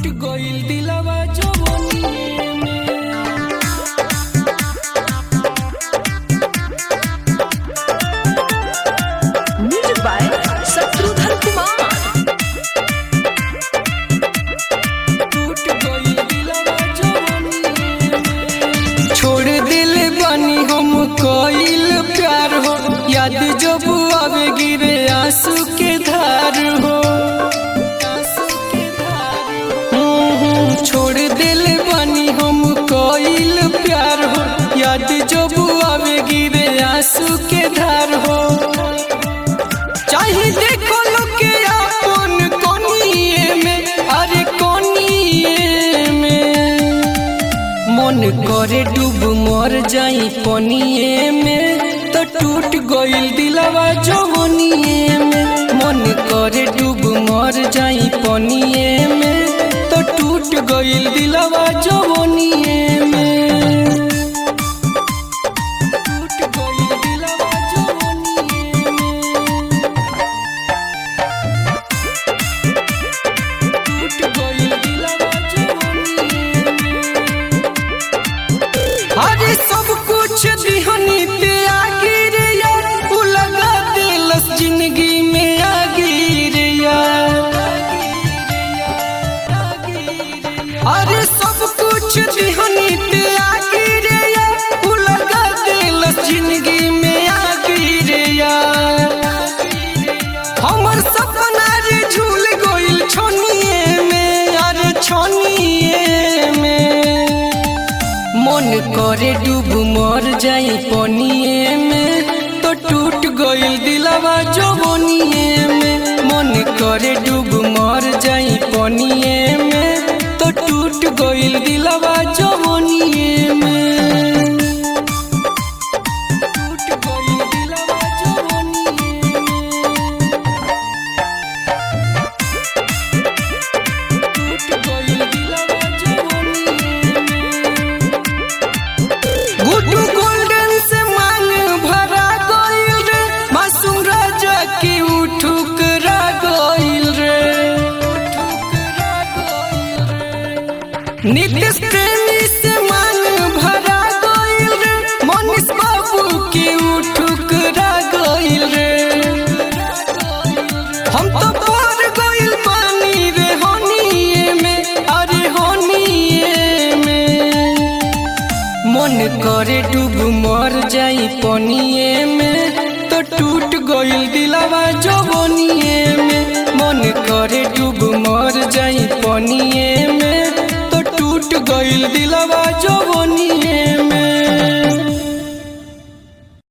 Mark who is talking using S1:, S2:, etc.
S1: टूट गइल दिलवा जवनिए में
S2: म्यूजिक बाय शत्रुघ्न कुमार
S1: टूट गइल दिलवा जवनिए में छोड़ दिल बानी हम कइल प्यार हो याद जब आवे गिरे आंसू के धार हो आंसू के धार हो हम्म, छोड़ दिल बानी हम कइल प्यार हो याद जब आवे गिरे आंसू के धार हो चाहे देखो लोग के अपन कोनिए में अरे कोनिए में मन करे डूब मर जाई पनिए में तो टूट गइल दिलवा जवनिए में मन करे डूब मर जाई पनिए में तो टूट गइल दिलवा जवनिए में टूट गइल दिलवा जवनिए में टूट गइल दिलवा जवनिए में अरे सब कुछ दिहनी ते आगे रे यार उ लगा दिलस जिंदगी में आगे रे यार अरे सब कुछ दिहनी ते आगे रे यार उ लगा दिलस जिंदगी में आगे रे यार हमर सपना रे झूल गइल छोनिए में अरे छोनिए में मन करे डूब मर जाई पनिए में तो टूट गइल दिलवा जवनिए में मन करे डूब मर जाई पनिए में तो टूट गइल दिलवा जवनिए में टूट गइल दिलवा जवनिए में टूट गइल दिलवा जवनिए में गुड्डू गोल्डन से मांग भरा गइल रे मासूम राजा की उठुकरा गइल रे नीतीश प्रेमी से मांग भरा गइल रे मनीष बाबू की उठुकरा गइल रे हम तो पार गइल पानी रे होनिए में अरे होनिए में मन करे डूब मर जाई पनिए में तो टूट गइल दिलवा जवनिए में मन करे डूब मर जाई पनिए में तो टूट गइल दिलवा जवनिए